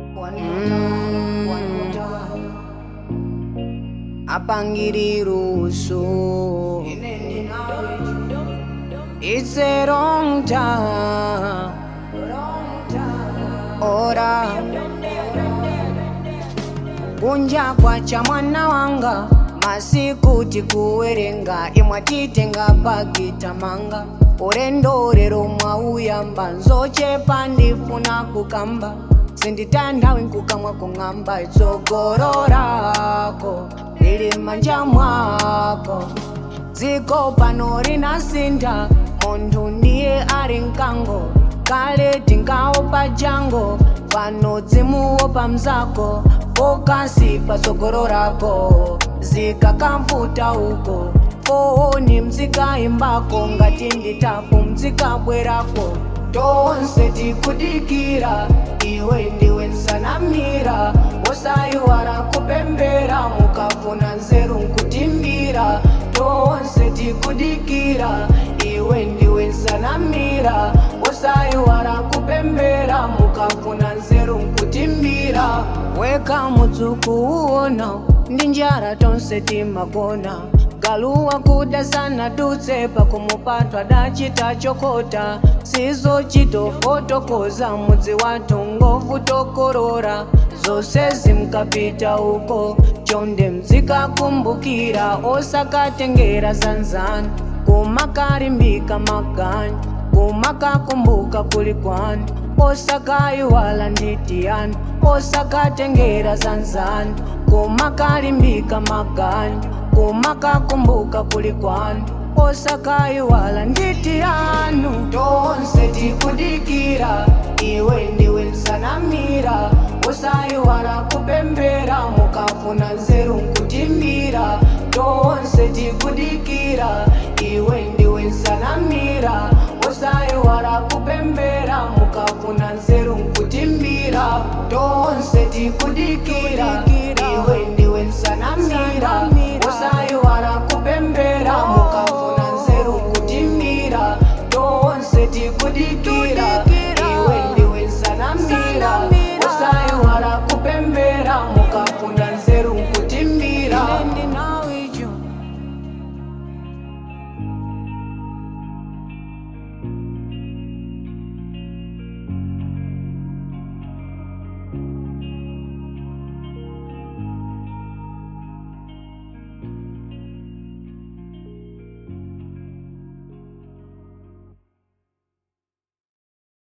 apangiriruso It's a wrong time ora kunja kwacha mwana wanga masiku tikuwerenga imwe titenga pakitamanga ulendo lero mwauyamba nzochepa ndifuna kukamba sinditanthawi nkukamwa kung'amba itsogolo lako lili manja mwako dziko pano linasintha munthu ndiye ali mkango kale tinkaopa jango pano dzimuopa mzako fokasi patsogolo lako zikakamvuta uko fooni mzikaimbako ngati nditafu mzikabwerako tonse tikudikira iwe ndiwe nsanamira wosayiwala kupembera mukafuna nzeru nkutimbira tonse tikudikira iwe ndiwe nsanamira wosayiwala kupembera mukafuna nzeru nkutimbira weka mudzuku uwona ndi njala tonse timagona galuwa kuda sana dutse pakumupatwa dachita chokota sizo chitofotokoza mudzi wathu ngovu tokorora zose zimkapita uko chonde mzikakumbukira osakatengera zanzani kumakalimbika magani kumakakumbuka kuli kwani osakayiwala nditiyani osakatengera zanzani kumakalimbika magani kumakakumbuka kuli kwani osakayiwala nditiyanu tonse tikudikira iwe ndiwe nsanamira osayiwala kupembera mukafuna nzeru nkutimbira tonse tikudikira iwe ndiwe nsanamira osayiwala kupembera mukafuna nzeru nkutimbira tonse tikudikira